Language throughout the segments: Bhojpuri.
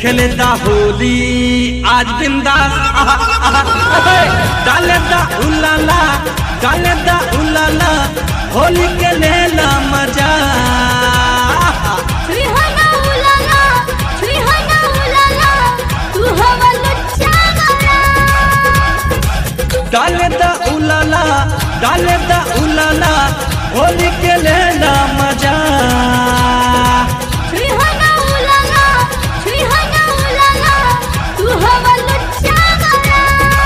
खेले दा होली आज बिंदास आहा, आहा, हे, डाले दा उलाला डाले दा उलाला होली के लेला मजा सुहाना उलाला सुहाना उलाला तू हवा लुच्चा गया डाले दा उलाला डाले दा उलाला होली के लेला मजा सुहाना उलाला सुहाना उलाला तू हवा लुच्चा गया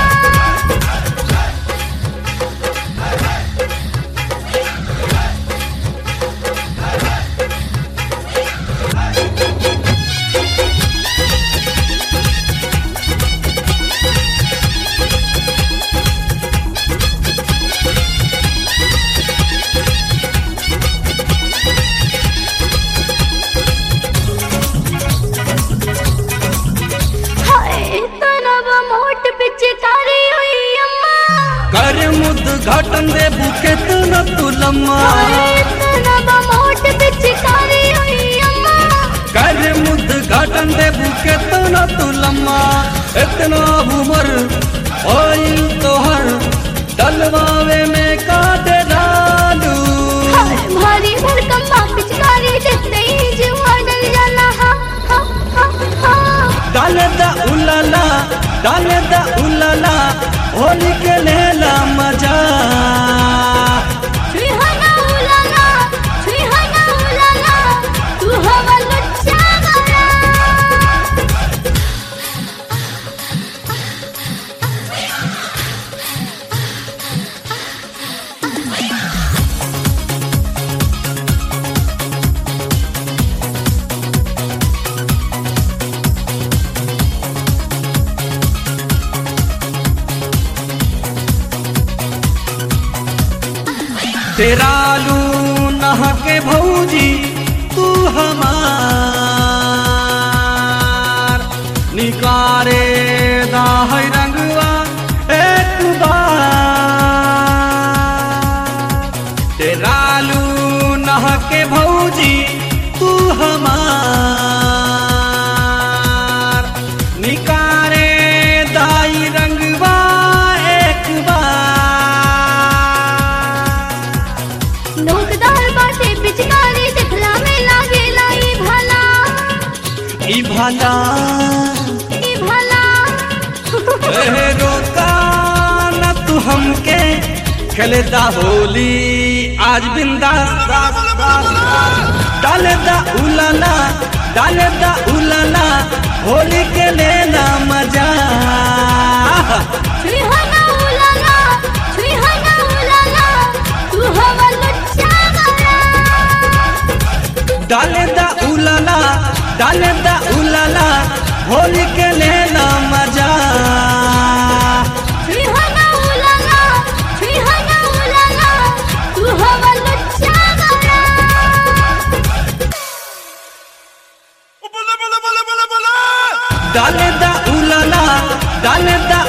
हाय तनब मोट पिचकारी हुई अम्मा कर मुद घाटन दे बुके तू न तुलम्मा हाय तनब मोट पिचकारी हुई अम्मा कर मुद घाटन दे बुके तू न तुलम्मा इतना उमर ओइल तोहर डलवावे में काट डालू हाय भारी भरकम बा पिचकारी देखते ही जीवा डर जाला हा हा हा हा डाले दा उलाला डाले दा उलाला होली के लेला मजा सुहाना उलाला सुहाना उलाला तू हवा लुच्चा गया तेरा लू नहा के भौजी तू हमार निकारे दा है रंगवा एक बार तेरा लू नहा के भौजी तू हमार निकारे दाई रंगवा एक बार नोकदार बाटे पिचकारी दिखला में लागे लाई भला ई भाला ई भला ए रोका न तू हमके खेले दा होली आज बिंदास दास दास डाले दा उलाला डाले दा उलाला होली के लेना मजा सुहाना उलाला सुहाना उलाला तू हवा लुच्चा गया डाले दा उलाला डाले दा उलाला होली के लेना मजा सुहाना उलाला सुहाना उलाला तू हवा लुच्चा गया डाले दा उलाला डाले दा